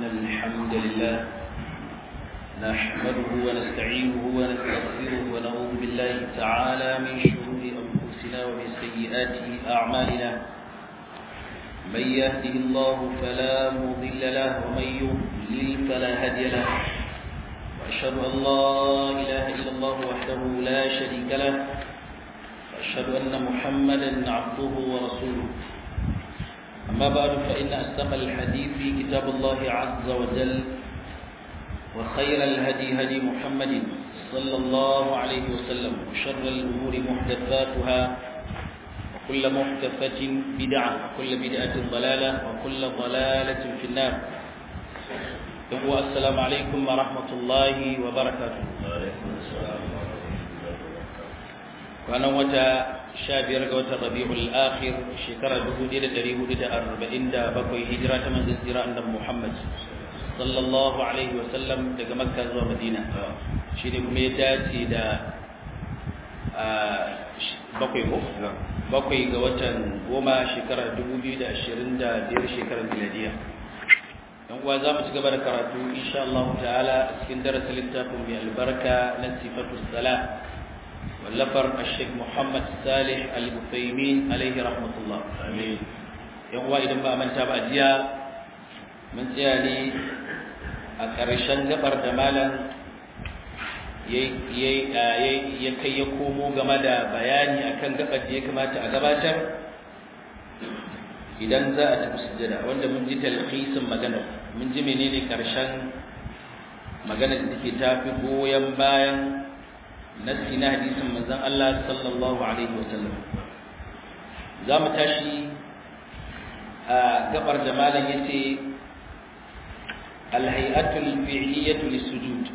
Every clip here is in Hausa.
الحمد لله نحمده ونستعينه ونستغفره ونعوذ بالله تعالى من شرور أنفسنا ومن سيئات أعمالنا من يهده الله فلا مضل له ومن يضلل فلا هادي له وأشهد أن لا إله إلا الله وحده لا شريك له وأشهد أن محمدا عبده ورسوله أما بعد فإن أصدق الحديث كتاب الله عز وجل وخير الهدي هدي محمد صلى الله عليه وسلم وشر الأمور محدثاتها وكل محدثة بدعة وكل بدعة ضلالة وكل ضلالة في النار السلام عليكم ورحمة الله وبركاته kwanan wata sha biyar ga watan rabi'ul akhir shekara dubu ɗaya da ɗari hudu da arba'in da bakwai hijira ta manzon tsira annabi muhammad sallallahu alaihi wa sallam daga makka zuwa madina shi ne kuma ya dace da bakwai ko bakwai ga watan goma shekara dubu biyu da ashirin da biyar shekarar miladiya yan uwa za mu ci gaba da karatu insha Allah ta'ala a cikin darasin littafin mai albarka na sifatu salah واللفر الشيخ محمد صالح البثيمين عليه رحمة الله آمين يوم وايد ما من تابع جيا من جيالي أكرشان قبر دمالا ya kai ya komo game da bayani akan gabar da ya kamata a gabatar idan za a tafi sujjada wanda mun ji talhisin magana mun ji menene karshen magana da take tafi goyon bayan nasi na hadisin manzon Allah sallallahu alaihi wasallam za mu tashi a gabar da malam yace alhay'atul fi'liyatu lisujud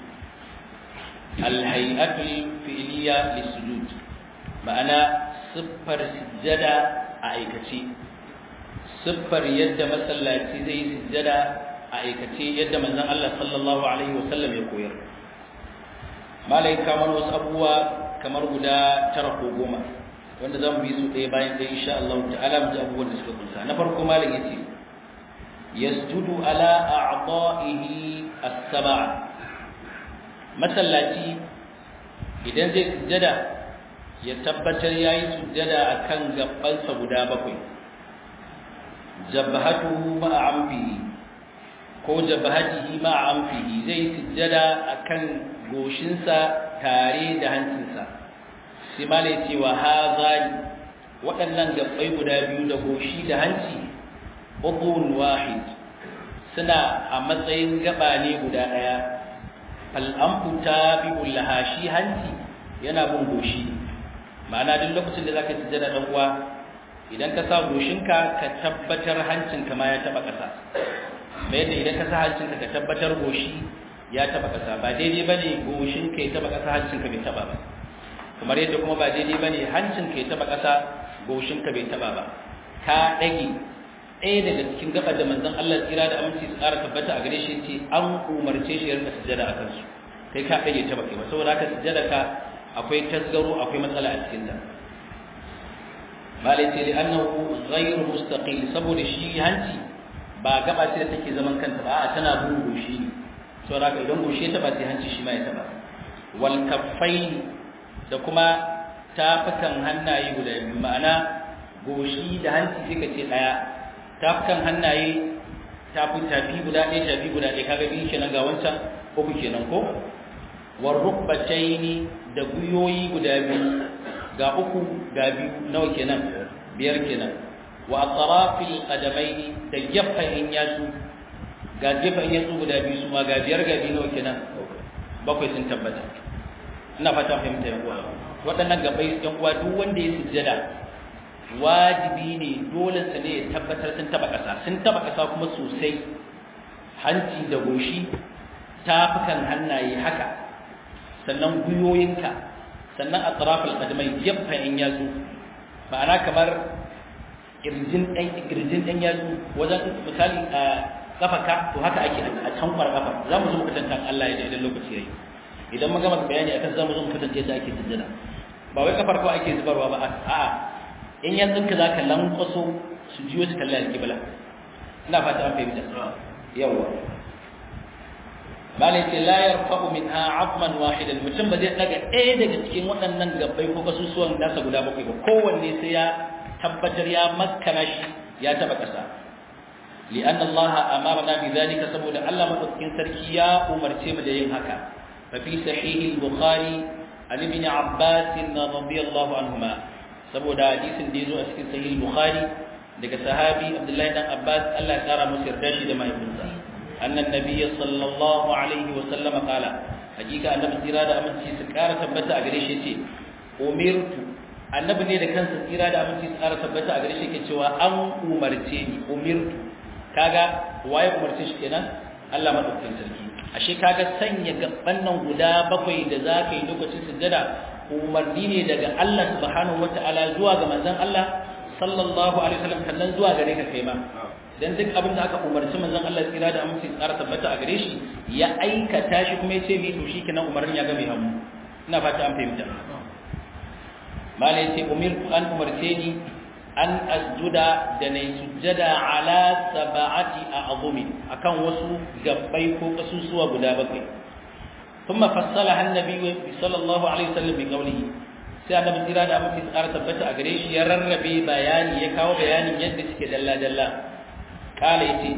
alhay'atul fi'liya lisujud ma'ana siffar sujjada a aikace siffar yadda masallaci zai yi sujjada a aikace yadda manzon Allah sallallahu alaihi wasallam ya koyar malai kamar wasu abubuwa kamar guda tara ko goma wanda za mu bi su ɗaya bayan ɗaya insha Allah ta'ala mu ji abubuwan da suka kunsa na farko malai yace yasjudu ala a'dahihi as-sab'a masallaci idan zai sujjada ya tabbatar yayi sujjada akan gabansa guda bakwai jabhatuhu ma'a amfihi ko jabhatihi ma'a amfihi zai sujjada akan goshinsa tare da hancinsa sai malai cewa hazani waɗannan gabbai guda biyu da goshi da hanci udhun wahid suna a matsayin gaba ne guda ɗaya fal'amfu tabi'ul laha shi hanci yana bin goshi ma'ana duk lokacin da zaka sujjada dan uwa idan ka sa goshinka ka tabbatar hancinka ma ya taba ƙasa mai yadda idan ka sa hancinka ka tabbatar goshi ya taba kasa ba daidai bane goshin ka ya taba kasa hancin ka bai taba ba kamar yadda kuma ba daidai bane hancin ka ya taba kasa goshin ka bai taba ba ka dage ɗaya daga cikin gabar da manzon Allah tsira da aminci su ƙara tabbata a gare shi ce an umarce shi ya rinka sujjada a kansu kai ka dage ta baka ba saboda haka sujjada ka akwai tasgaro akwai matsala a cikin ta malai ce li annahu ghayru mustaqil saboda shi hanci ba gaba ce da take zaman kanta ba a tana bin goshi ne saboda haka idan goshe ta ba sai hanci shi ma ya taba wal kaffain da kuma tafukan hannaye guda biyu ma'ana goshi da hanci sai ka ce daya tafukan hannaye tafi tafi guda ɗaya tafi guda ɗaya kaga biyu kenan ga wancan uku kenan ko war rukbataini da guyoyi guda biyu ga uku ga biyu nawa kenan biyar kenan wa atrafil qadamaini da gefen yatsu ga gefen yatsu guda biyu su ma ga biyar ga biyu nawa kenan bakwai sun tabbata ina fata fahimta yan uwa waɗannan gabai yan uwa duk wanda ya sujjada wajibi ne dole sa ne ya tabbatar sun taba ƙasa sun taba ƙasa kuma sosai hanci da goshi tafukan hannaye haka sannan guyoyinka sannan atrafal qadamai gefen yatsu ma'ana kamar kirjin ɗan kirjin ɗan yatsu wajen misali a kafaka to haka ake a tankwar kafa za mu zo mu katanta Allah ya idan lokaci yayi idan mun gama bayani akan za mu zo mu katanta yadda ake sujjada ba wai kafar ko ake zubarwa ba a'a in yanzu ka zaka lankwaso su jiyo su kalli alƙibla ina fata an fahimta yawa malai ce la yarfa'u minha 'azman wahidan mutum ba zai daga ɗaya daga cikin waɗannan gabbai ko kasusuwan nasa guda bakwai ba kowanne sai ya tabbatar ya makkana shi ya taba ƙasa li'anna Allah amarna bi zalika saboda Allah madaukakin sarki ya umarce mu da yin haka fa fi sahih al-bukhari an ibn abbas radiyallahu anhuma saboda hadisin da yazo a cikin sahih al-bukhari daga sahabi abdullahi dan abbas Allah ya kara masa yarda shi da mahaifinsa annan nabiyyi sallallahu alaihi wa sallam qala hakika annabi tsira da aminci su kara tabbata a gare shi yace umirtu annabi ne da kansa tsira da aminci su kara tabbata a gare shi yake cewa an umarce ni umirtu kaga waye umarce shi kenan Allah madaukakin sarki ashe kaga sanya gaban nan guda bakwai da zaka yi lokacin sujjada umarni ne daga Allah subhanahu wataala zuwa ga manzon Allah sallallahu alaihi wasallam kallan zuwa gare ka kai ma dan duk abin da aka umarci manzon Allah tsira da aminci tsara tabbata a gare shi ya aikata shi kuma ya ce mi to shikenan umarnin ya ga mai hamu ina fata an fahimta malai ce umirtu an umarce ni an asjuda da na sujjada ala sab'ati a'zumi akan wasu gabbai ko kasusuwa guda bakwai ثم فصلها النبي صلى الله عليه وسلم بقوله sai annabi tsira da amince tsara tabbata a gare shi ya rarrabe bayani ya kawo bayanin yadda suke dalla dalla kala yace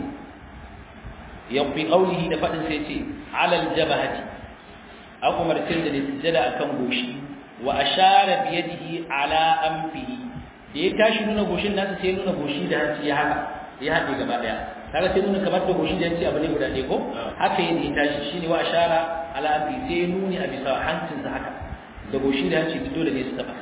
ya fi qaulihi da fadin sai yace alal jabahati an umarcin da ne sujjada akan goshi wa ashara bi yadihi ala anfihi da ya tashi nuna goshin nasa sai nuna goshi da hanci ya haka ya haɗe gaba daya kaga sai nuna kamar da goshi da hanci abu ne guda ɗaya ko haka yadda ya tashi shine wa ashara ala anfi sai nuni a bisa hancinsa haka da goshi da hanci dole ne su taba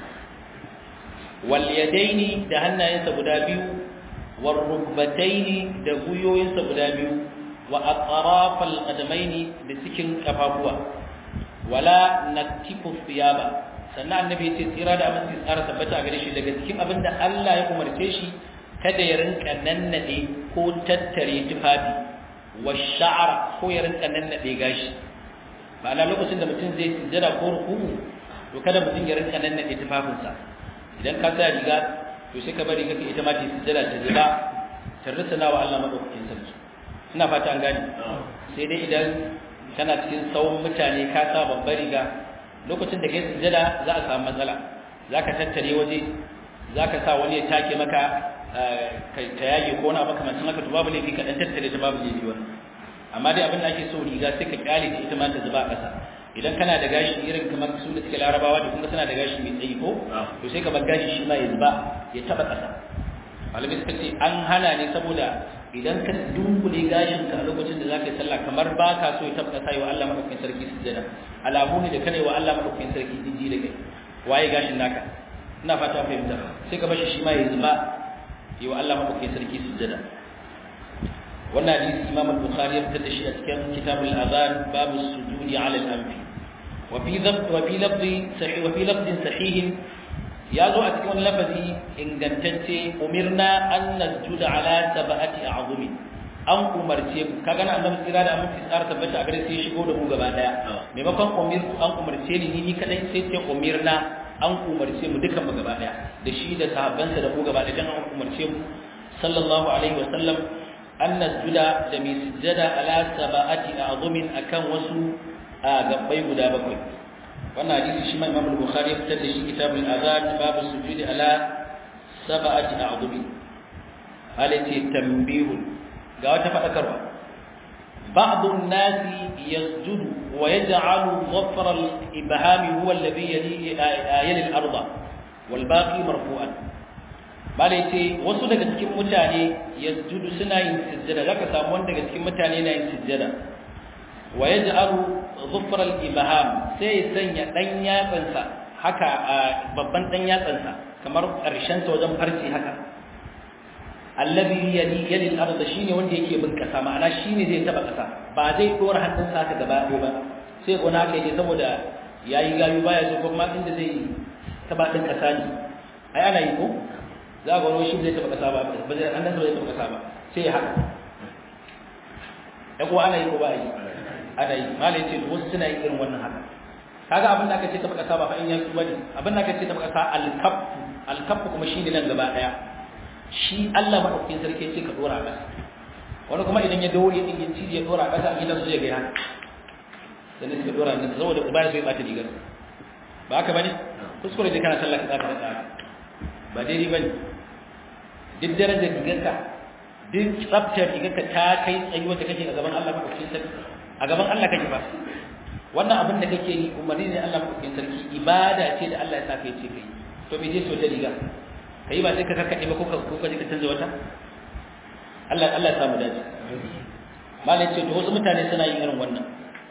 wal yadaini da hannayensa guda biyu war rukbataini da guyoyinsa guda biyu wa atrafal qadamaini da cikin kafafuwa wala naktifu thiyaba sannan annabi ya ce tsira da aminci tsara tabbata a gare shi daga cikin abin da Allah ya umarce shi kada ya rinka nannade ko tattare tufafi wa sha'ara ko ya rinka nannade gashi ma'ana lokacin da mutum zai sujjada ko ruku'u to kada mutum ya rinka nannade tufafinsa idan ka sa riga to sai ka bari kake ita ma ta sujjada ta zuba ta rusuna wa Allah madaukakin sarki ina fata an gane sai dai idan kana cikin tsawon mutane ka sa babbar riga lokacin da kai sujjada za a samu matsala za ka tattare waje za ka sa wani ya take maka ta yage ko wani abu kamar haka to babu laifi ka dan tattare ta babu laifi wani amma dai abin da ake so riga sai ka kyale ta ita ma ta zuba a ƙasa idan kana da gashi irin kamar su da suke larabawa da kuma suna da gashi mai tsayi ko to sai ka bar gashi shi ma ya zuba ya taba ƙasa malamai suka ce an hana ne saboda idan ka dunkule gashin ka a lokacin da zaka yi sallah kamar ba ka so ya taba ƙasa yi wa Allah madaukakin sarki sujjada alamu ne da kana yi wa Allah madaukakin sarki jiji da kai waye gashin naka ina fata fahimta sai ka bashi shi ma ya zuba yi wa Allah madaukakin sarki sujjada wannan hadisi Imam al-Bukhari ya fitar da shi a cikin Kitabul Adhan babu sujudi ala al-anfi wa fi dhabt wa fi lafzi sahih wa fi lafzin sahih ya zo a cikin wani lafazi ingantacce umirna an nasjuda ala sab'ati a'zumi an umarce mu kaga na annabi tsira da aminci tsara tabbata a gare sai shigo da mu gaba daya maimakon umirtu an umarce ni ni kadai sai ce umirna an umarce mu dukan mu gaba daya da shi da sahabbansa da mu gaba daya dan an umarce mu sallallahu alaihi wa sallam an nasjuda da mai sujjada ala sab'ati a'zumin akan wasu gabbai guda bakwai wannan hadisi shi ma Imam al-Bukhari ya fitar da shi kitabul azan babu sujudi ala sab'ati a'zumin halati tanbihun ga wata fadakarwa بعض الناس يسجد ويجعل ظفر الإبهام هو الذي يلي, يلي الأرض والباقي مرفوعا bala ce wasu daga cikin mutane yasjudu suna yin sujjada zaka samu wanda daga cikin mutane na yin sujjada wa yaj'alu dhufra al-ibham sai ya sanya dan yatsansa haka babban dan yatsansa kamar karshen sa wajen farci haka allazi yali yali al-ardh shine wanda yake bin kasa ma'ana shine zai taba kasa ba zai dora hannunsa haka gaba ɗaya ba sai gona kai ne saboda yayi gayu baya so kuma inda zai taba din kasa ne ai ana yi ko za ga wani shi zai taba kasa ba ba zai annan zai taba kasa ba sai ya haka ya kuwa ana yi ko ba yi ana yi malai ce wasu suna yin irin wannan haka kaga abin da aka ce taba kasa ba fa in ya su bane abin da aka ce taba kasa alkaffu alkaffu kuma shine nan gaba daya shi Allah madaukakin sarki ya ce ka dora kasa wani kuma idan ya daure din ya ci ya dora kasa gidan su ya ga haka sannan suka dora nan saboda uba ya so ya bata rigar ba haka bane kuskure da kana sallah ka tsaka da ba daidai bane duk darajar rigarka duk tsaftar rigarka ta kai tsayuwar da kake a gaban Allah madaukakin sarki a gaban Allah kake ba wannan abin da kake yi umarni ne Allah madaukakin sarki ibada ce da Allah ya sa kai ce kai to me je so ta riga kai ba sai ka karkade ba ko ka ko ka je ka canza wata Allah Allah ya samu dace malai ce to wasu mutane suna yin irin wannan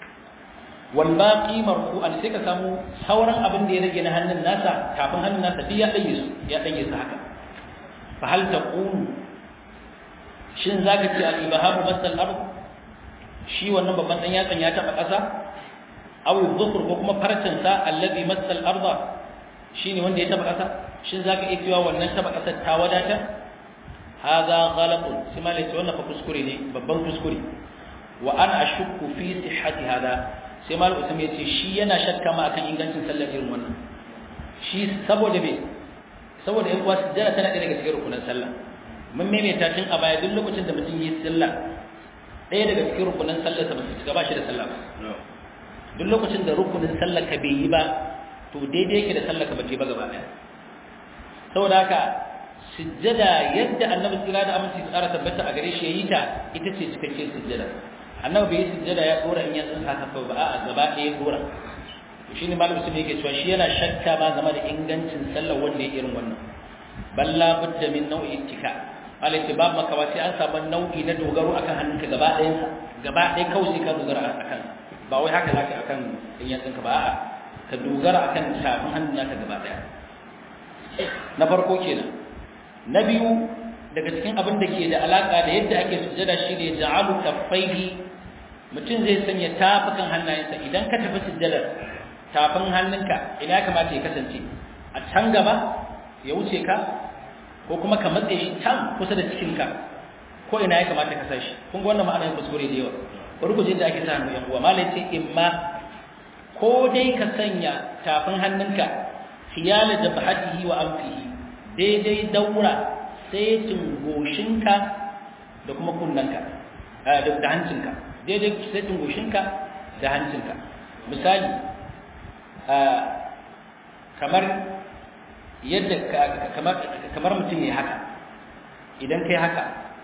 wal baqi marfu'an sai ka samu sauran abin da ya rage na hannun nasa kafin hannun nasa duk ya dage su ya dage su haka fa hal taqulu shin zaka ce al ibahamu masal ard shi wannan babban dan yatsan ya taba kasa aw dhufur ko kuma farcin sa allazi masal arda shine wanda ya taba kasa shin zaka iya cewa wannan taba kasa ta wadata hada ghalatun sai malai ce wannan fa kuskure ne babban kuskure wa ana ashukku fi sihhati hada sai mal usman yace shi yana shakka ma akan ingancin sallar irin wannan shi saboda me saboda in kuwa sujjada tana da daga cikin rukunin sallah mun maimaita tun a baya duk lokacin da mutum yi sallah ɗaya daga cikin rukunin sallar sa ba su cika ba shi da sallah ba duk lokacin da rukunin sallar ka bai yi ba to daidai yake da sallar ka ba ce ba gaba ɗaya saboda haka sujjada yadda annabi tsira da aminci tsara tabbata a gare shi yayi ta ita ce cikakken sujjada annabi bai sujjada ya dora in ya tsinka haka ba a gaba ɗaya dora to shine malamin sun yake cewa shi yana shakka ba game da ingancin sallar wanda ya irin wannan balla budda min nau'i ittika malai ce babu makawa sai an samu nau'i na dogaro akan hannunka gaba ɗayan sa gaba ɗaya kawai sai ka dogara akan ba wai haka zaka akan in ya tsinka ba a'a ka dogara akan tafin hannun naka gaba ɗaya na farko kenan na biyu daga cikin abin da ke da alaka da yadda ake sujjada shine ja'alu kaffaihi mutum zai sanya tafukan hannayensa idan ka tafi sujjadar tafin hannunka ina ya kamata ya kasance a can gaba ya wuce ka ko kuma ka matse shi can kusa da cikinka ko ina ya kamata ka sashi kun ga wannan ma'anar kuskure da yawa bari ku je da ake sa hannu yan uwa malai ce imma ko dai ka sanya tafin hannunka khiyala jabhatihi wa anfihi daidai daura setin goshinka da kuma kunnanka da hancinka daidai setin goshinka da hancinka misali kamar yadda kamar kamar mutum ya haka idan kai haka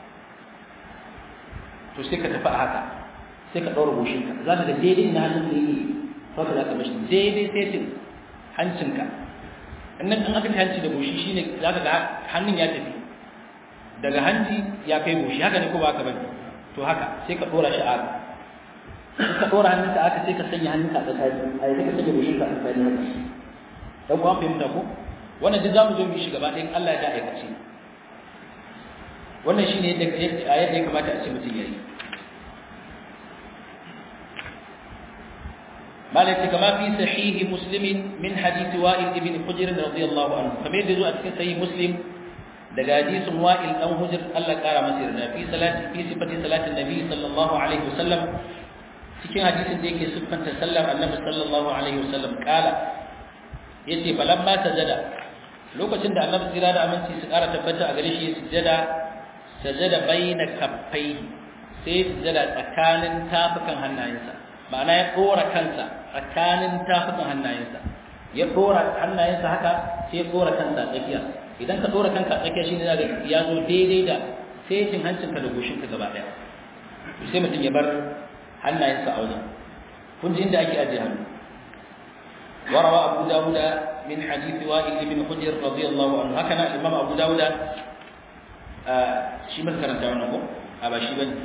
to sai ka tafi a haka sai ka ɗaura goshinka za ka ga daidai na hannun da yi haka za ka mashi daidai setin hancinka innan an aka hanci da goshi shine zaka ga hannun ya tafi daga hanci ya kai goshi haka ne ko ba haka bane to haka sai ka dora shi a haka sai ka dora hannunka aka sai ka sanya hannunka a tsakani a sai ka sanya goshin ka a tsakani haka dan ku an fahimta ko wannan duk zamu zo mu shi gaba ɗayan Allah ya da aikace wannan shine yadda yadda ya kamata a ce mutum yayi مالك كما في صحيح مسلم من حديث وائل ابن حجر رضي الله عنه كما يدزو أتكن صحيح مسلم دقى حديث وائل أو حجر الله قال مسيرنا في صلاة في صفة صلاة النبي صلى الله عليه وسلم cikin hadisin da yake siffanta sallar annabi sallallahu alaihi wasallam kala yace falamma sajada lokacin da annabi tsira da aminci su kara tabbata a gare shi sujada sajada baina kaffai sai sujada tsakanin tafukan hannayensa ma'ana ya dora kansa tsakanin tafukan hannayensa ya dora hannayensa haka sai ya dora kansa tsakiya idan ka dora kanka tsakiya shine zaka ya zo daidai da setin hancinka da goshinka gaba daya sai mutum ya bar hannayensa a wajen kun ji inda ake ajiye hannu وروى أبو داود من حديث وائل بن حجر رضي الله عنه هكذا الإمام أبو داود آه شي من كرنت عنه أبا شي بني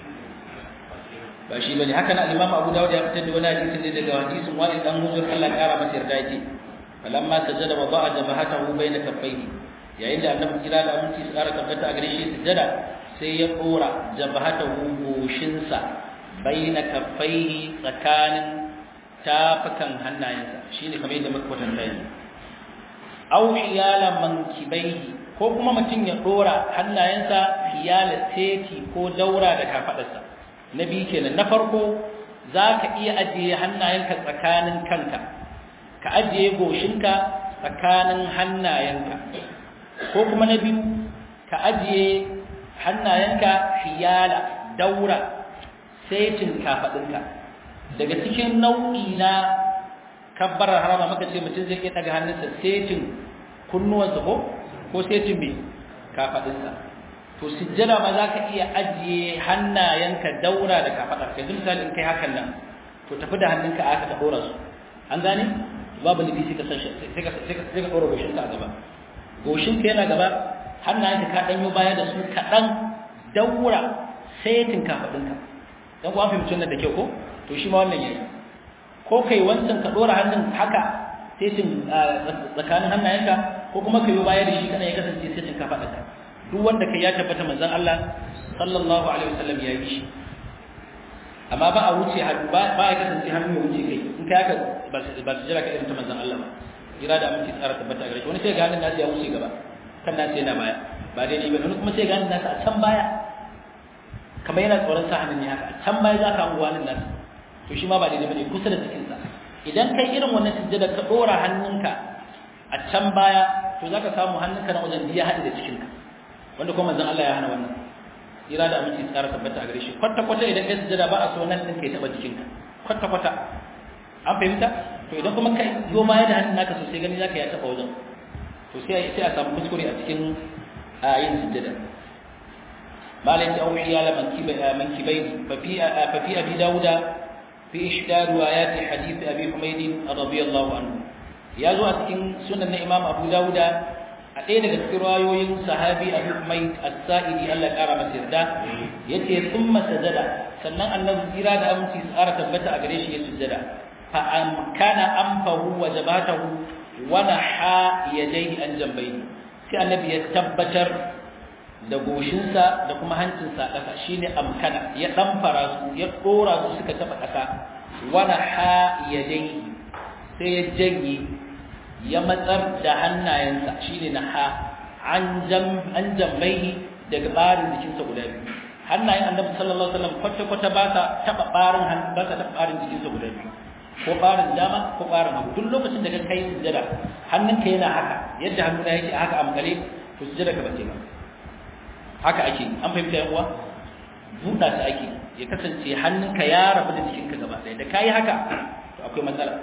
ba shi bane haka nan Imam Abu Dawud ya fitar da wani hadisi ne daga hadisin Wa'il dan Hujr Allah ya kara masa yarda yake falamma sajada wa ba'a jabhatahu bayna kaffayhi yayin da Annabi kira da aminci su kara tabbata a gare shi sujada sai ya dora jabhatahu goshinsa bayna kaffayhi tsakanin tafakan hannayensa shine kamar yadda muka kwatanta yanzu aw hiyala mankibaihi ko kuma mutum ya dora hannayensa hiyala teki ko daura da kafadarsa na biyu kenan na farko za ka iya ajiye hannayenka tsakanin kanka ka ajiye goshinka tsakanin hannayenka ko kuma na biyu ka ajiye hannayenka hiyala daura setin kafaɗinka daga cikin nau'i na kabbarar harama muka ce mutum zai iya daga hannunsa setin kunnuwansa ko ko setin me kafadinsa to sujjada ma za ka iya ajiye hannayenka daura da kafadar yanzu misali in kai hakan nan to tafi da hannunka aka ta dora su an gane babu nufi sai ka san sai ka sai ka dora goshinka a gaba goshinka yana gaba hannayenka ka danyo baya da su kaɗan daura setin kafadinka dan kuwa fahimci wannan da kyau ko to shi ma wannan yayi ko kai wancan ka dora hannun haka setin tsakanin hannayenka ko kuma ka yi baya da shi kana ya kasance setin kafadinka duk wanda kai ya tabbata manzon Allah sallallahu alaihi wasallam ya yi shi amma ba a wuce hannu ba ba ya kasance hannu ya wuce kai in kai haka ba su jira ka irin ta manzon Allah ba jira da aminci tsara tabbata gare shi wani sai ga hannun nasu ya wuce gaba kan nasu yana baya ba daidai ba wani kuma sai ga hannun nasu a can baya kamar yana tsoron sa hannun ne haka a can baya za ka hango hannun nasu to shi ma ba daidai ba ne kusa da cikinsa idan kai irin wannan sujjada ka dora hannunka a can baya to za ka samu hannunka na wajen ya haɗe da cikinka wanda kuma manzon Allah ya hana wannan ira da aminci tsara tabbata a gare shi kwata kwata idan kai sujada ba a so nan din kai taba jikinka kwata kwata an fahimta to idan kuma kai yo ma da hannun naka sosai gani zaka ya taba wajen to sai sai a samu kuskure a cikin yin sujada malai ta auhi ya la mankibai mankibai fa fi fa fi abi dauda fi ihda riwayat hadith abi humayd radiyallahu anhu ya zo a cikin sunan na imam abu dauda a ɗaya daga cikin rayoyin sahabi a hukmai as-sa'idi Allah ya ƙara masa yarda yace thumma sajada sannan annabi tsira da aminci su ƙara tabbata a gare shi ya sujada fa amkana anfahu wa jabatahu wa naha yadayhi an jambayhi sai annabi ya tabbatar da goshinsa da kuma hancinsa ƙasa shine amkana ya ɗamfara su ya ɗora su suka taɓa ƙasa wa naha yadayhi sai ya janye ya matsar da hannayensa shine na ha an jambai daga barin jikinsa guda biyu hannayen annabi sallallahu alaihi wasallam kwata kwata ba sa taba barin ba sa taba barin jikinsa guda biyu ko barin dama ko barin hagu duk lokacin da ka kai sujjada hannunka yana haka yadda hannuna yake haka a makale to sujjada ka bace ba haka ake an fahimta yan uwa buɗa ta ake ya kasance hannunka ya rabu da jikinka gaba ɗaya da kayi haka to akwai matsala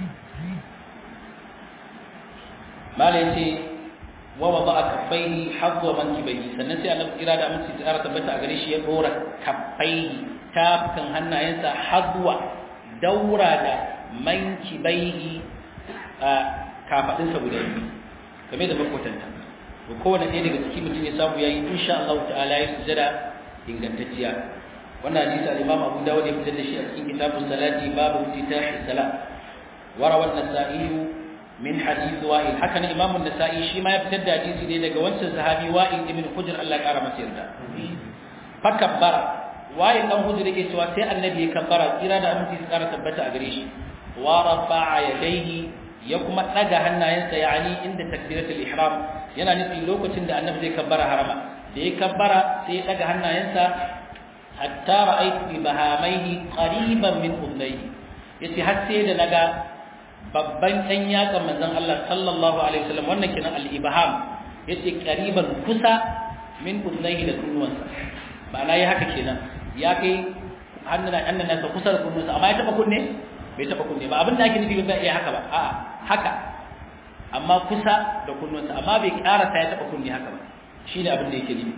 mala yace wa wada'a kaffaihi hadwa mankibaihi sannan sai Allah kira da aminci ta tabbata a gare shi ya dora kaffaihi tafukan hannayensa hadwa daura da mankibaihi a kafadinsa guda biyu game da makwatanta to kowane ɗaya daga cikin mutum ya samu yayi insha Allah ta'ala ya sujada ingantacciya wannan hadisi al-Imam Abu Dawud ya fitar da shi a cikin kitabun salati babu iftitahi salat وروى النسائي من حديث وائل حكى الإمام النسائي شيما يبتدى حديث دي daga wancan sahabi wa'il ibn hujr Allah ya kara masa yarda fakabbara wa'il dan hujr yake cewa sai annabi ya kabbara kira da aminci su kara tabbata a gare shi wa rafa'a yadayhi ya kuma daga hannayensa yani inda takbiratul ihram yana nufi lokacin da annabi zai kabbara harama da ya kabbara sai ya daga hannayensa hatta ra'aytu bi bahamaihi qariban min udnayhi yace har sai da naga babban ɗan yatsan manzon Allah sallallahu alaihi wasallam wannan kenan al-ibham yace qariban kusa min udnayhi da kunnuwansa ma'ana ya haka kenan ya kai hannun annan nasa kusa da kunnuwansa amma ya taba kunne bai taba kunne ba abin da ake nufi ba iya haka ba a'a haka amma kusa da kunnuwansa amma bai karasa ya taba kunne haka ba shine abin da yake nufi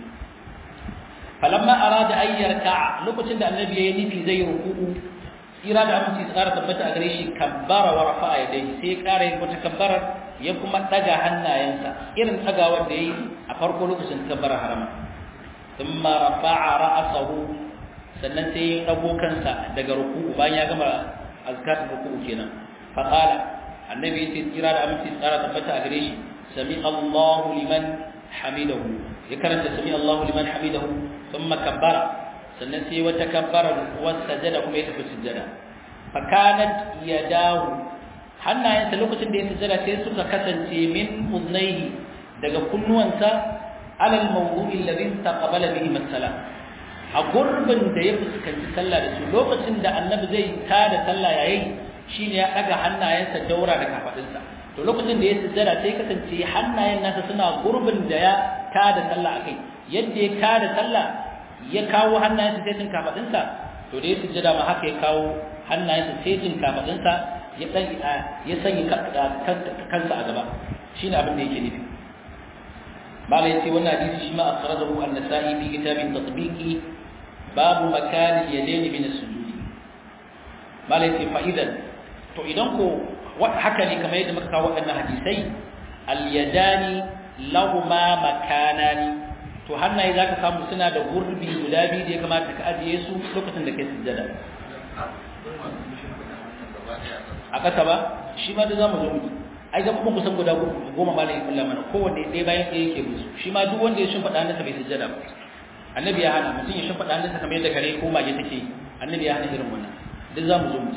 falamma arada ayyarka lokacin da annabi yayi nufi zai ruku'u tsira da aminci tsara tabbata a gare shi kabbara wa rafa'a yadayhi sai ya ƙara yin wata kabbara ya kuma daga hannayensa irin dagawar da yayi a farko lokacin kabbara harama thumma rafa'a ra'sahu sannan sai ya dago kansa daga ruku'u bayan ya gama azkar ruku'u kenan fa qala annabi yace tsira da aminci tsara tabbata a gare shi sami Allahu liman hamidahu ya karanta sami Allahu liman hamidahu thumma kabbara sannan sai wata kabbara wata sajada kuma ya tafi sujjada fa kanat yadahu hannayensa lokacin da ya sujjada sai suka kasance min uznaihi daga kunnuwansa alal mawdu'i alladhi taqabala bihi masala a gurbin da ya fuskanci sallah da su lokacin da annabi zai tada sallah yayin shine ya daga hannayensa daura da kafadinsa to lokacin da ya sujjada sai kasance hannayen nasa suna gurbin da ya tada sallah akai yadda ya tada sallah ya kawo hannayensa sai sun kafadinsa to da ya sujjada ma haka ya kawo hannayensa sejin kafadinsa ya dan ya sanya kansa a gaba shine abin da yake nufi bala yace wannan hadisi shi ma akhrajahu an-nasa'i fi kitab at-tatbiqi babu makan al-yadayn min as-sujud bala yace fa idan to idan ko haka ne kamar yadda muka kawo waɗannan hadisai al-yadani lahuma makanani to hannaye zaka samu suna da gurbi guda biyu da ya kamata ka ajiye su lokacin da kai sujjada a ƙasa ba shi ma da zamu zo mu ai ga kuma kusan guda goma ma lai kullu mana kowanne ɗaya bayan ɗaya yake musu shi ma duk wanda ya shimfiɗa hannunsa bai sujjada ba annabi ya hana mutum ya shimfiɗa hannunsa kamar yadda kare ko mage take annabi ya hana irin wannan duk zamu zo mu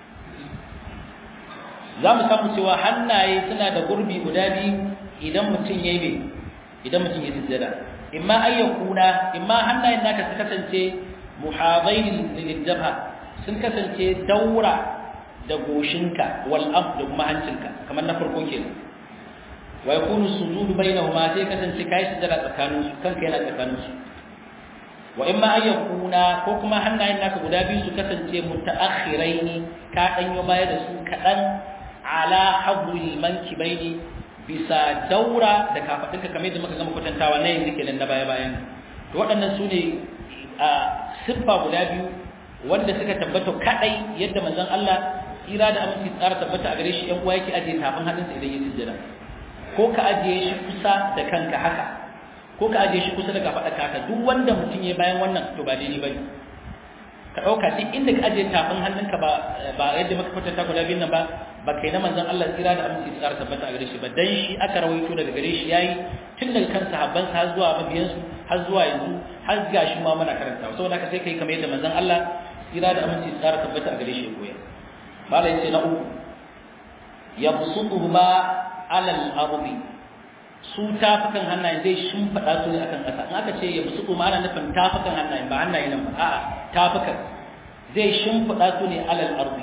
za mu samu cewa hannaye suna da gurbi guda biyu idan mutum ya yi idan mutum ya sujjada imma ayyakuna imma hannayen naka su kasance muhadain liljabha sun kasance daura da goshinka wal ab da kuma hancinka kamar na farko kenan wa yakunu sujudu bainahuma sai kasance kai sujjada tsakanin su kanka yana tsakanin su wa imma ayyakuna ko kuma hannayen naka guda biyu su kasance mutaakhiraini ka danyo baya da su kadan ala hadwil mankibaini bisa daura da kafadinka kamar yadda muka gama kwatantawa na yanzu kenan na baya bayan to waɗannan su ne a siffa guda biyu wanda suka tabbata kadai yadda manzon Allah tsira da aminci tsara tabbata a gare shi ɗan uwa yake ajiye tafin hannunsa idan ya sujjada ko ka ajiye shi kusa da kanka haka ko ka ajiye shi kusa da kafaɗarka haka duk wanda mutum ya bayan wannan to ba daidai bane ka ɗauka duk inda ka ajiye tafin hannunka ba ba yadda muka kwatanta guda biyun nan ba ba kai na manzon Allah tsira da aminci tsara tabbata a gare shi ba dan shi aka rawaito daga gare shi yayi tun daga kan sahabban sa har zuwa mabiyan su har zuwa yanzu har ga shi ma muna karanta saboda haka sai kai kamar yadda manzon Allah tsira da aminci tsara tabbata a gare shi ya koyar malai sai na uku yabsutu ma ala al-ardi su tafukan hannaye zai shimfada su ne akan ƙasa in aka ce yabsutu ma ana nufin tafukan hannaye ba hannaye nan ba a'a tafukan zai shimfada su ne ala al-ardi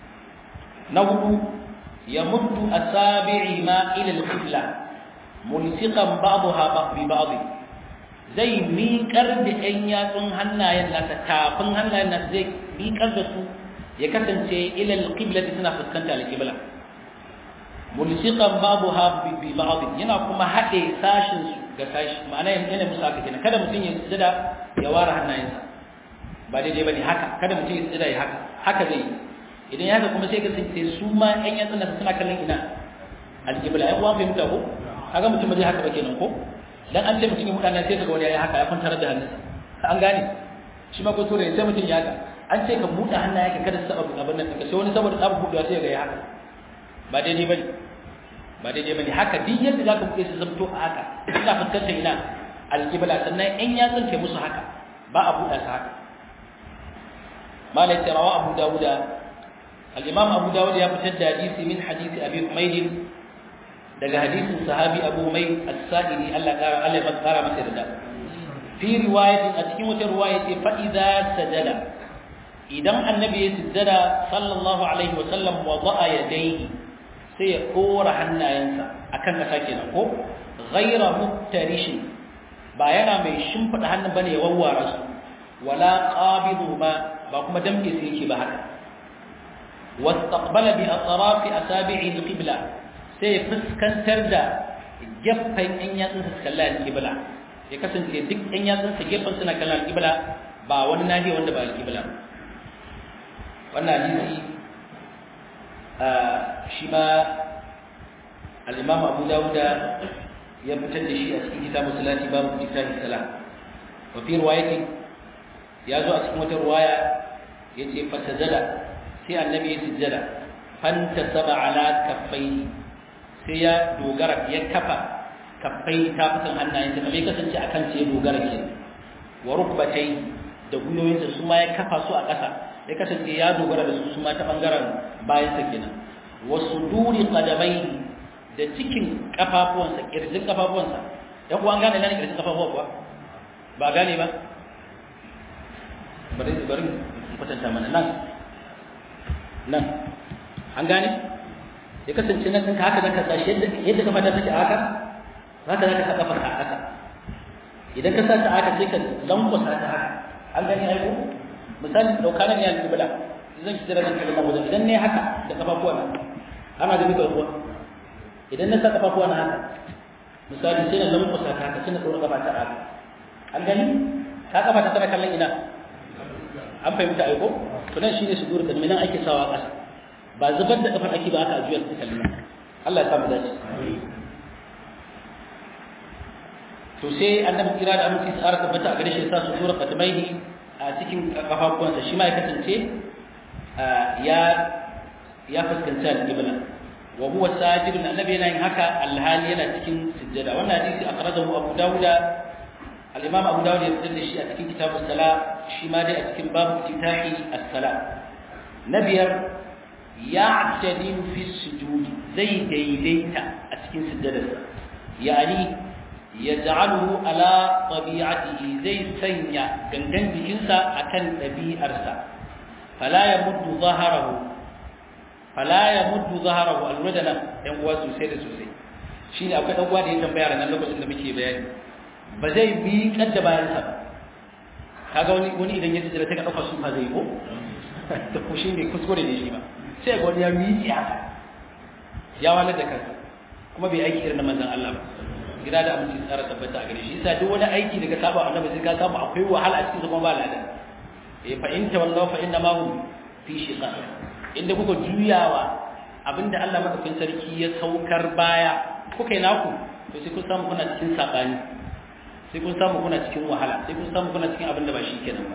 na hudu ya muddu asabi'i ma ila al-qibla mulsiqan ba'daha bi ba'd zai miƙar da ɗan yatsun hannayen nasa tafin hannayen nasa zai miƙar da su ya kasance ila al-qibla suna fuskanta al-qibla mulsiqan ba'daha bi ba'd yana kuma haɗe sashin su ga sashi ma'ana yana musu haka kenan kada mutum ya sujada ya ware hannayensa ba daidai bane haka kada mutum ya sujada ya haka haka zai yi idan ya haka kuma sai ka sai su ma ƴan yatsun nan suna kallon ina alƙibla ai uwan fahimta ko kaga mutum zai haka ba kenan ko dan an ce mutum ya mutane sai kaga wani ya haka ya kwantar da hannunsa an gane shi ma ko sore sai mutum ya haka an ce ka buɗe hannaye ka kada su saba abin nan ka sai wani saboda tsabu buɗewa sai ga ya haka ba daidai bane ba daidai bane haka duk yadda zaka buɗe su zamto a haka ina fuskantar ina alƙibla sannan ƴan yatsun ke musu haka ba a buɗe su haka malai rawa abu dawuda الإمام أبو داود يفتد حديث من حديث أبي حميد دقى حديث صحابي أبو حميد السائلي ألا قال ألا قال مسير دا في رواية أتكلمة رواية فإذا سجد إذا النبي سجد صلى الله عليه وسلم وضع يديه سيقور حنا ينسى أكن ساكنا غير مفترش باينا mai shimfida hannun bane ya wawware su wala qabidu ba ba kuma damke su yake ba haka واستقبل بأطراف أصابع القبلة sai fuskantar da gefen ɗan yatsunsa su kalla alƙibla ya kasance duk ɗan yatsunsa gefen suna kalla alƙibla ba wani nahiya wanda ba alƙibla wannan hadisi shi ma al-imam Abu Dawud ya fitar da shi a cikin kitabu salati babu kitabu salat wa fi riwayati ya zo a cikin wata riwaya yace fasajada sai annabi ya sujjada fanta saba ala kaffai sai ya dogara ya kafa kaffai tafukan hannayensa kamar kasance a kan ya dogara ke wa rukbatai da gwiwoyinsa su ma ya kafa su a ƙasa ya kasance ya dogara da su su ma ta ɓangaren bayansa kenan wa suduri qadamai da cikin kafafuwansa kirjin kafafuwansa ya kuwa an gane nan kirjin kafafuwa kuwa ba gane ba bari bari kwatanta mana nan nan an gane ya kasance nan ɗinka haka zaka sashi yadda kafa ta take haka haka zaka sa kafar ka haka idan ka sa ta haka sai ka lankwasa ta haka an gane ai ko misali dauka nan ya alƙibla zan ki jira nan kalma wajen idan ne haka da kafafuwa na ana da mika ruwa idan na sa kafafuwa na haka misali sai na lankwasa ta haka sai na tsoro gaba ta haka an gani ka kafa ta tana kallon ina an fahimta aiko to nan shine sudur kadmi nan ake sawa ƙasa ba zubar da kafar ake ba aka ajiyar ta kallon Allah ya samu dace to sai annabi kira da aminci tsara tabbata a gare shi sa su tura kadmaihi a cikin kafafuwansa shi ma ya kasance ya ya fuskanci al-qibla wa huwa sajidun annabi yana yin haka alhali yana cikin sujjada wannan hadisi akhrajahu abu dawuda al-imam abu dawud ya fitar da shi a cikin kitabus sala shi ma dai a cikin babu titahi as-sala na biyar ya'tadilu fi sujud zai daidaita a cikin sujjadarsa yani yaj'aluhu ala tabi'atihi zai sanya gangan jikinsa akan ɗabi'arsa fala yamuddu zaharahu fala yamuddu zaharahu alwadana yan uwa sosai da sosai shine akwai dan uwa da ya tambaya ran lokacin da muke bayani ba zai bi kadda bayan sa ba kaga wani wani idan ya tsira ta ka dauka su fa zai ko to ko shine kuskure ne shi ba sai ga wani ya miƙi haka ya wala da kansa kuma bai aiki irin na manzon Allah ba gida da aminci tsara tabbata a gare shi yasa duk wani aiki daga saba annabi sai ka samu akwai wahala a cikin kuma ba ladan eh fa in tawallaw fa inna ma hum fi shiqaq inda kuka juyawa abinda Allah madaukakin sarki ya saukar baya kuka yi naku to sai kun samu kuna cikin sabani sai kun samu kuna cikin wahala sai kun samu kuna cikin abinda ba shi kenan ba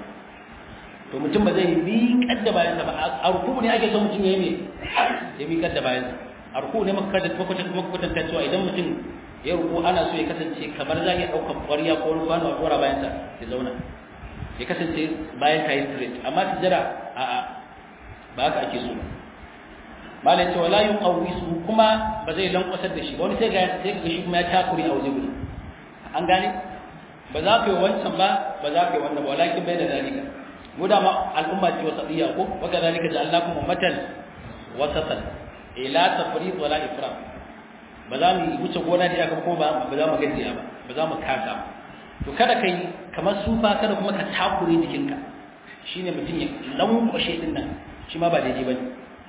to mutum ba zai bi kadda bayan sa ba a ruku ne ake so mutum ya yi ne ya bi kadda bayan sa a ruku ne maka da makwatan ta cewa idan mutum ya ruku ana so ya kasance kamar za ya ɗaukar ƙwarya ko wani kwano a ɗora bayansa ya zauna ya kasance bayan ka yi straight amma sujjada a a ba haka ake so ba malai cewa la yun su kuma ba zai lankwasar da shi ba wani sai ga sai ga shi kuma ya takuri a waje guda an gane ba za ka yi wancan ba ba za ka yi wannan ba walakin bai da zalika mu da ma al'umma ce wasatiyya ko wa kadhalika ja'alnakum ummatan wasatan ila tafriq wala ifrat ba za mu wuce gona da iyaka ko ba ba za mu gajiya ba ba za mu kasa ba to kada kai kamar sufa kada kuma ka takure jikinka shine mutum ya lankwashe din nan shi ma ba daidai bane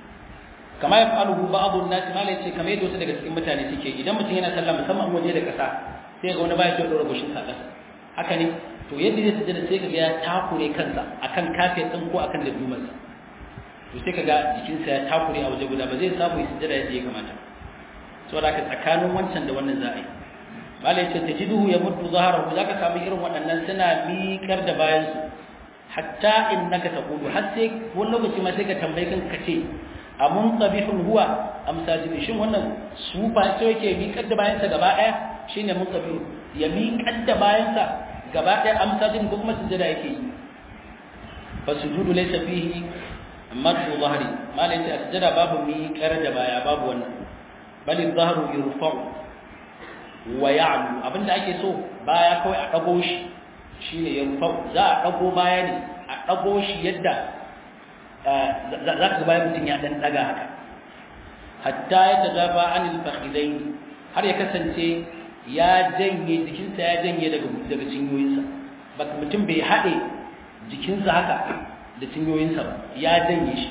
kama ya fa'aluhu ba'dhu an-nas ma lai ce kamar yadda wasu daga cikin mutane suke idan mutum yana sallah musamman waje da kasa sai ga wani baya so dora goshin sa kasa haka ne to yadda zai sujada sai kaga ya takure kansa akan kafin din ko akan dadumarsa to sai kaga jikinsa ya takure a waje guda ba zai samu ya sujada yadda ya kamata saboda ka tsakanin wancan da wannan za a yi bala ya ce ta jiduhu ya mutu zaharahu za ka samu irin waɗannan suna miƙar da bayansu hatta in naka ta kudu har sai wani lokaci ma sai ka tambayi kan ka ce a mun tsabihun huwa amsa jibi shin wannan su ba sai yake miƙar da bayansa gaba ɗaya shine mun tsabihun ya miƙar da bayansa gaba ɗaya amsa jibi ko kuma sujjada yake yi fa sujudu laysa fihi madu zahri malai ce a sujjada babu miƙar da baya babu wannan bal dhahru yurfa'u wa ya'lu abinda ake so baya kawai a dago shi shine yurfa'u za a dago baya ne a dago shi yadda za ka bayan mutum ya dan daga haka hatta ya tazafa anil fakhidain har ya kasance ya janye jikinsa ya janye daga daga cinyoyinsa baka mutum bai haɗe jikinsa haka da cinyoyinsa ba ya janye shi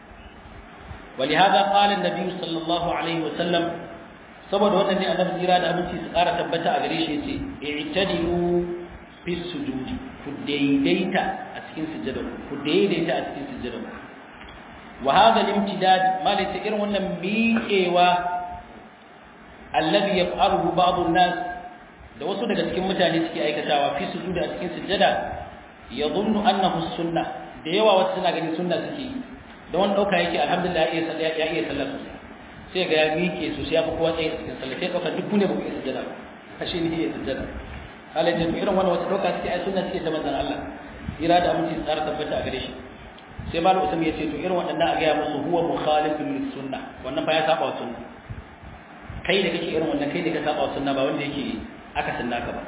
ولهذا قال النبي صلى الله عليه وسلم saboda wannan ne annabi jira da abinci su ƙara tabbata a gare shi yace i'tadilu fi sujudi ku daidaita a cikin sujjada ku daidaita a cikin sujjada wa hadha al-imtidad malaka irin wannan miƙewa alladhi yaf'aluhu ba'd an-nas da wasu daga cikin mutane suke aikatawa fi sujudi a cikin sujjada yadhunnu annahu sunnah da yawa wasu suna ganin sunna suke yi da wani ɗauka yake alhamdulillah ya iya sallah sosai sai ga ya miƙe sosai ya fi kowa tsaye a cikin sallah sai ɗauka duk ne ba ku iya sujjada ba ashe ni iya sujjada Allah ya irin wani wata ɗauka suke ai sunna suke ta manzon Allah ira da aminci tsara tabbata a gare shi sai malu usam ya ce to irin waɗannan a gaya musu huwa mukhalifun lis sunna wannan ba ya saba wa sunna kai da kake irin wannan kai da ka saba wa sunna ba wanda yake aka sunna ka ba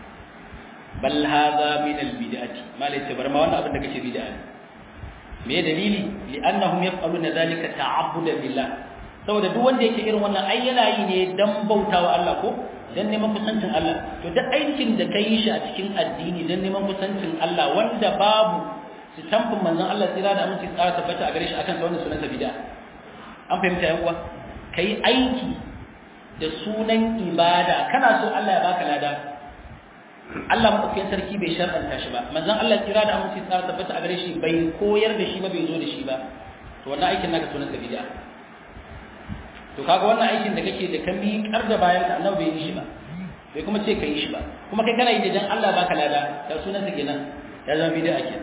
bal hadha min al bid'ati malai ce bar ma wannan abin da kake bid'a ne me dalili li'annahum yaf'aluna dhalika ta'abbudan lillah saboda duk wanda yake irin wannan ai yana yi ne dan bautawa Allah ko dan neman kusancin Allah to duk aikin da kai shi a cikin addini dan neman kusancin Allah wanda babu tamfin manzon Allah tsira da aminci tsara tabbata a gare shi akan wannan sunan bid'a an fahimta yan uwa kai aiki da sunan ibada kana so Allah ya baka lada Allah madaukakin sarki bai shar'anta shi ba manzon Allah tsira da aminci tsara tabbata a gare shi bai koyar da shi ba bai zo da shi ba to wannan aikin naka sunan bid'a to kaga wannan aikin da kake da ka miƙar da bayan ka annabi bai yi shi ba bai kuma ce ka yi shi ba kuma kai kana yi da dan Allah baka lada da sunan sa kenan ya zama bid'a kenan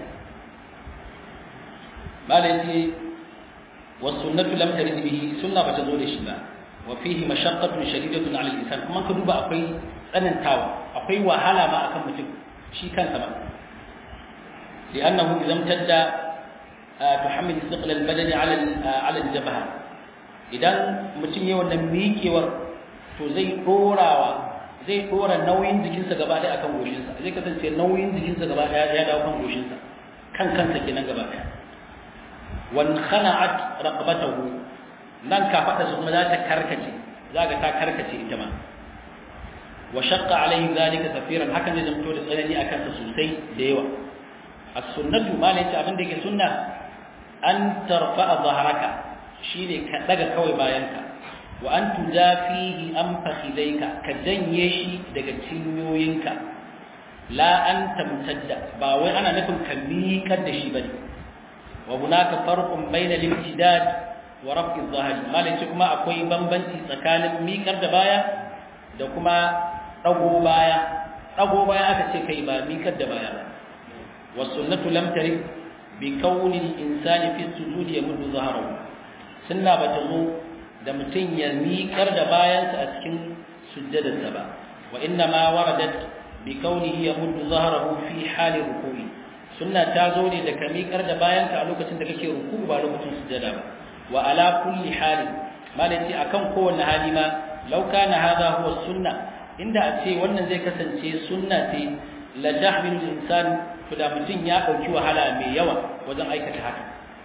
malai was sunnatu lam tarid bihi sunna bata zo da shi ba wa fihi mashaqqatun shadidatun 'ala al-insan kuma ka duba akwai tsanantawa akwai wahala ma akan mutum shi kansa ba li'annahu idan tadda tuhammil thiql al-badani 'ala 'ala al-jabha idan mutum ya wannan miƙewar to zai dorawa zai dora nauyin jikinsa gaba ɗaya akan goshinsa zai kasance nauyin jikinsa gaba ɗaya ya dawo kan goshinsa kan kansa kenan gaba ɗaya wan khana'at raqabatahu nan ka fada su kuma za ta karkace zaga ta karkace ita ma wa shaqqa alayhi zalika kafiran hakan zai zanto da tsanani akan sa sosai da yawa as-sunnatu ma ne ta abin da yake sunna an tarfa'a dhahraka shine ka daga kawai bayanka wa an tujafihi an fakhidaika ka janye shi daga cinyoyinka la an tamtadda ba wai ana nufin ka miƙar da shi bane wa hunaka farqun bayna al-imtidad wa raf'i adh-dhahri malai kuma akwai bambanci tsakanin miƙar da baya da kuma dago baya dago baya aka ce kai ba miƙar da baya ba wa sunnatu lam tarid bi kauni al-insani fi sujudi yamuddu dhahrahu sunna bata zo da mutum ya miƙar da bayansa a cikin sujjadarsa ba wa inna ma waradat bi kaunihi yamuddu zahrahu fi hali ruku'i sunna ta zo ne da ka miƙar da bayanka a lokacin da kake ruku'u ba lokacin sujjada ba wa ala kulli hali malai akan kowanne hali ma law kana hadha huwa sunna inda a ce wannan zai kasance sunna ce la jahmilu insan to da mutum ya dauki wahala mai yawa wajen aikata haka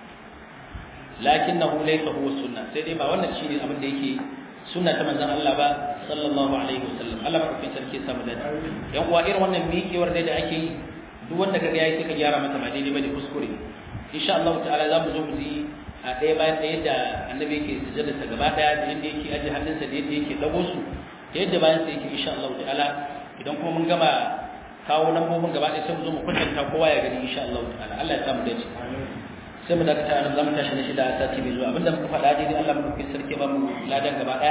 lakinnahu laysa huwa sunna sai dai ba wannan shine abin da yake sunna ta manzon Allah ba sallallahu alaihi wasallam Allah ba kafin sarki sa mu da yan uwa irin wannan miƙewar dai da ake yi duk wanda kaga yayi sai ka gyara mata ba daidai bane kuskure insha Allah ta'ala za mu zo mu ji a ɗaya bayan ɗaya da annabi yake sujjada ta gaba ɗaya da yadda yake aje hannunsa da yadda yake dago su da yadda bayan sa yake insha Allah ta'ala idan kuma mun gama kawo lambobin gaba ɗaya sai mu zo mu kwatanta kowa ya gani insha Allah ta'ala Allah ya samu dace sai mu dakata nan zamu tashi na shida a sati mai zuwa abinda muka faɗa daidai Allah mu kai sarki ba mu ladan gaba ɗaya